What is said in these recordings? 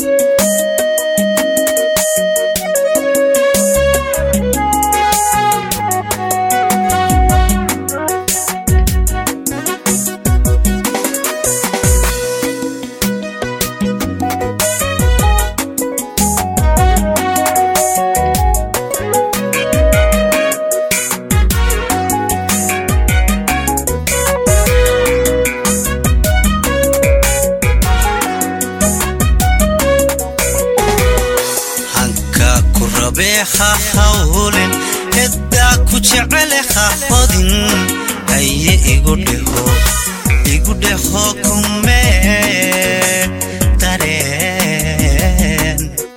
hanka ku rabee ha hawlin ciddaa ku jecele ha hodin haye igu dheho igu dheho kumee dareen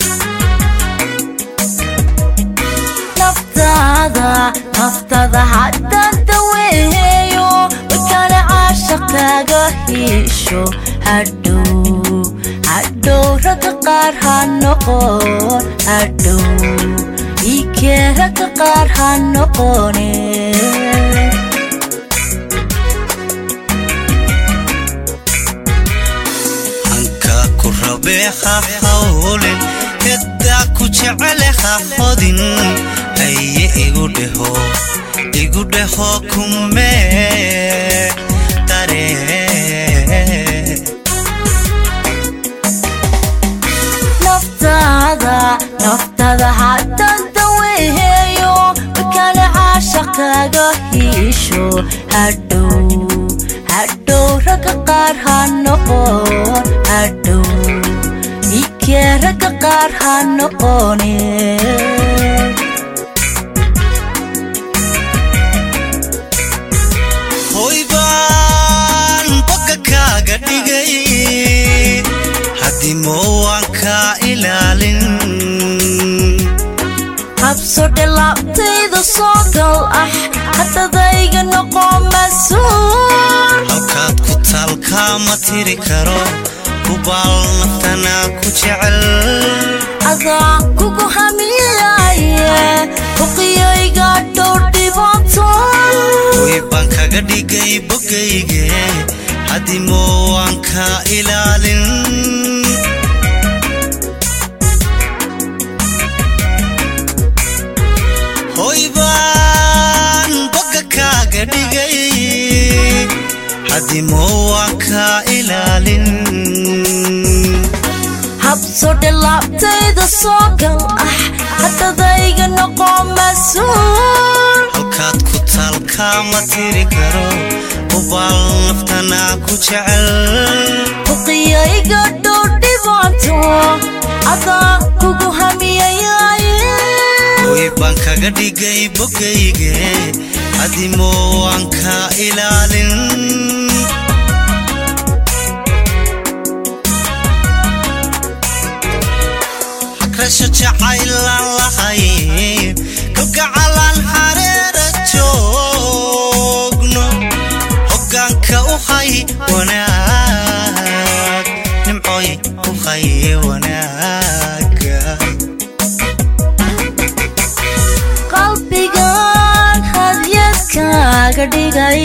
naftaada naftada haddaan daweeyo wakana caashaqaaga hiisho hadhow hadhow ragga qaar ha noqon hadhow iikee ragga qaar ha noqone hanka ku rabee ha hawlin ciddaa ku jecele ha hodin haye igu dheho igu dheho kumee dareen naftaada naftada haddaan daweeyo wakana caashaqaaga hiisho hadhow hadhow ragga qaar ha noqon hadhow ikee ragga qaar ha noqone hoy baan bogga kaaga dhigay haddii moowaan kaa ilaalin habso dhilaabtayda soo gal ah haddadayga noqo mas-uul halkaad ku taalkaa ma tiri karo hubaal naftanaa ku jecel adaa kugu hamiyaye huqiyayga dhowr dhibaato hoy baan kaga dhigay boggayge haddii moowaan kaa ilaalin hoy baan bogga kaaga dhigay haddii moowaan kaa ilaalin habso dhilaabtayda soo gal ah haddadayga noqo mas-uul halkaad ku taalkaa ma tiri karo hubaal naftanaa ku jecel huqiyayga dhowr dhibaato adaa kugu hamiyayaye hoy baan kaga dhigay boggayge haddii moowaan kaa ilaalin hagrasho jacaylaan lahayn kalgacalaan hareera joogno hoggaanka u hay wanaag nimcoy u hay wanaaga qalbigan hadyadkaaga dhigay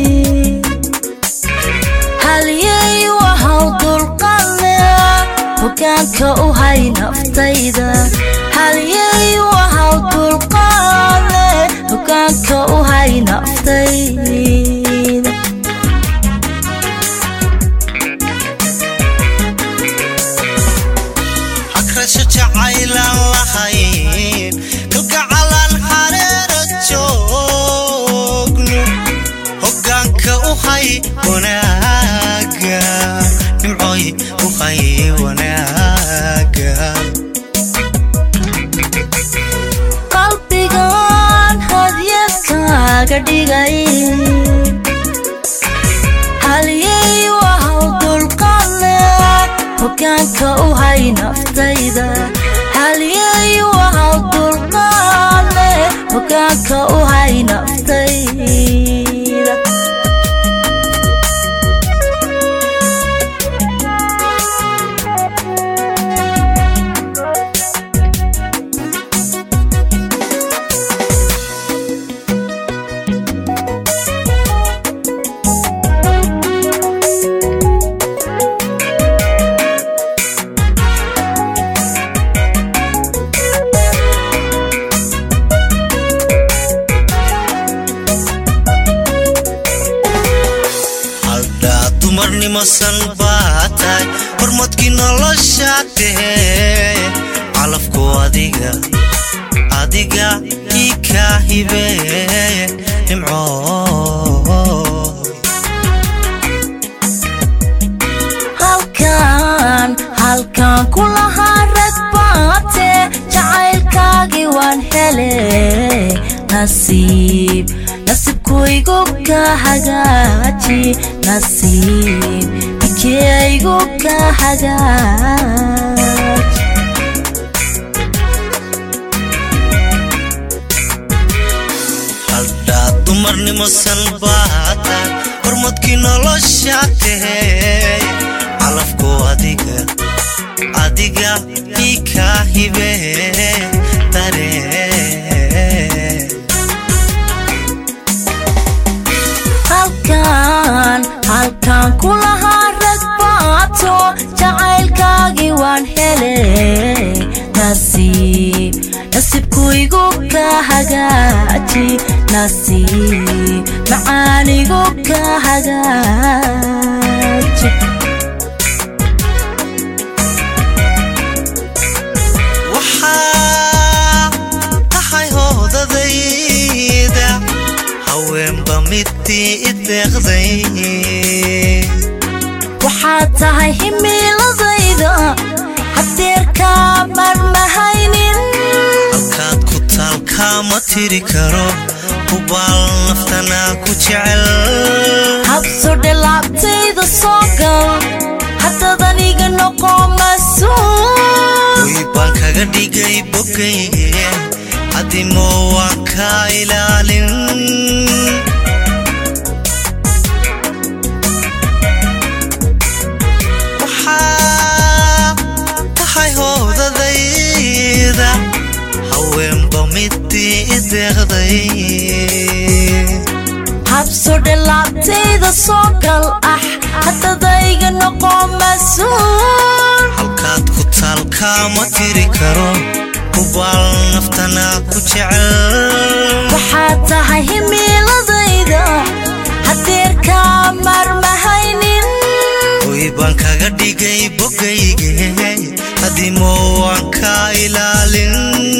halyay wahaw dulqadle hogaanka u hay naftayda halyay wahaw dulqadle hogaanka u hay naftayda hagrasho jacaylaan lahayn kalgacalaan hareera joogno hoggaanka u hay wanaaga nimcoy u hay wanaaga qalbigan hadyadkaaga dhigay halyay wahaw dulqadle hogaanka u hay naftayda halyay wahaw dulqadle hogaanka u hay naftayda hormadkii nolosha tahee calafku adiga adiga ii kaa hibee nimco halkan halkan ku lahaa rag baate jacaylkaagii waan hele nasiib nasiibkuygu ka hagaaji nasiib bikeygu ka hagaaj haldhaa dumarnimo salbaata hormadkii nolosha tahee calafku adiga adiga ii kaa hibee daree halkan halkan ku lahaa rag baato jacaylkaagii waan hele nasiib nasiibkuygu ka hagaaji nasiib macaanigu ka hagaaji waxaa tahay hoodadayda haweenba midii i deeqday waxaad tahay himiiladayda hadeerkaa marmahaynin halkaad ku taalkaama tiri karo hubaal naftanaa ku jecel habsodhe laabtayda soo gal haddaad aniga noqo mas-uul way baan kaga dhigay bogayge haddimo waan kaa ilaalin waxaa tahay hoodadayda haweenba midii i deeqday habsodhe laabtayda soo gal ah haddadayga noqo mas-uul halkaad ku taalkaama tiri karo hubaal naftanaa ku jecel waxaad tahay himiiladayda hadeerkaa marmahaynin way baan kaga dhigay bogayge haddimo waan kaa ilaalin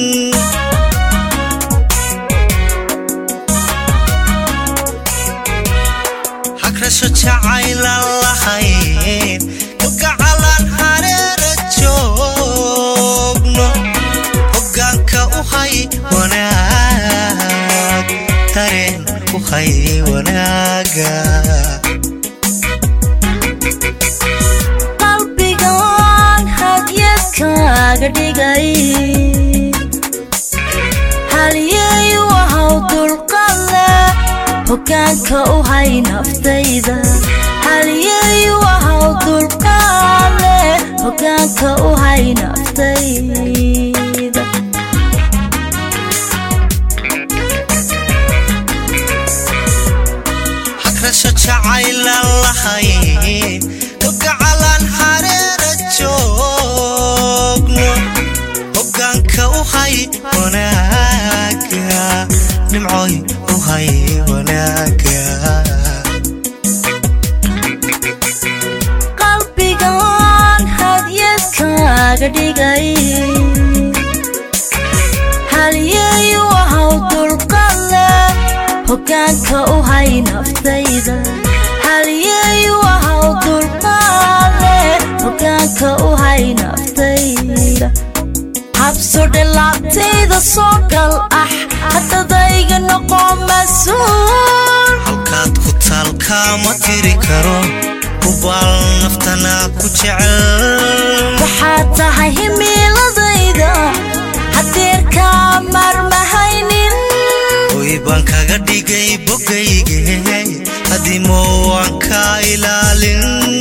hagrasho jacaylan lahayn kalgacalaan hareera joogno hoggaanka u hay wanaag dareen u hay wanaaga qalbigan hadyadkaaga dhigay halyeeyu ahaw dulqadle hoggaanka u hay naftayda halyeeyu ahaw dulqadle hoggaanka u hay naftayda hagrasho jacaylan lahayn kalgacalaan hareera joogno hoggaanka u hay wanaaga nimcoy u hay wanaaga qalbigan hadyadkaaga dhigay halyeeyu ahaw dulqadle hoggaanka u hay naftayda halyeeyu ahaw dulqadle hoggaanka u hay naftayda habsodhe laabtayda soo gal ah haddadayga noqo mas-uul halkaad ku taalkaama tiri karo hubaal naftanaa ku jecel waxaad tahay himiiladayda hadeerkaa marmahaynin way baan kaga dhigay bogayge haddimo waan kaa ilaalin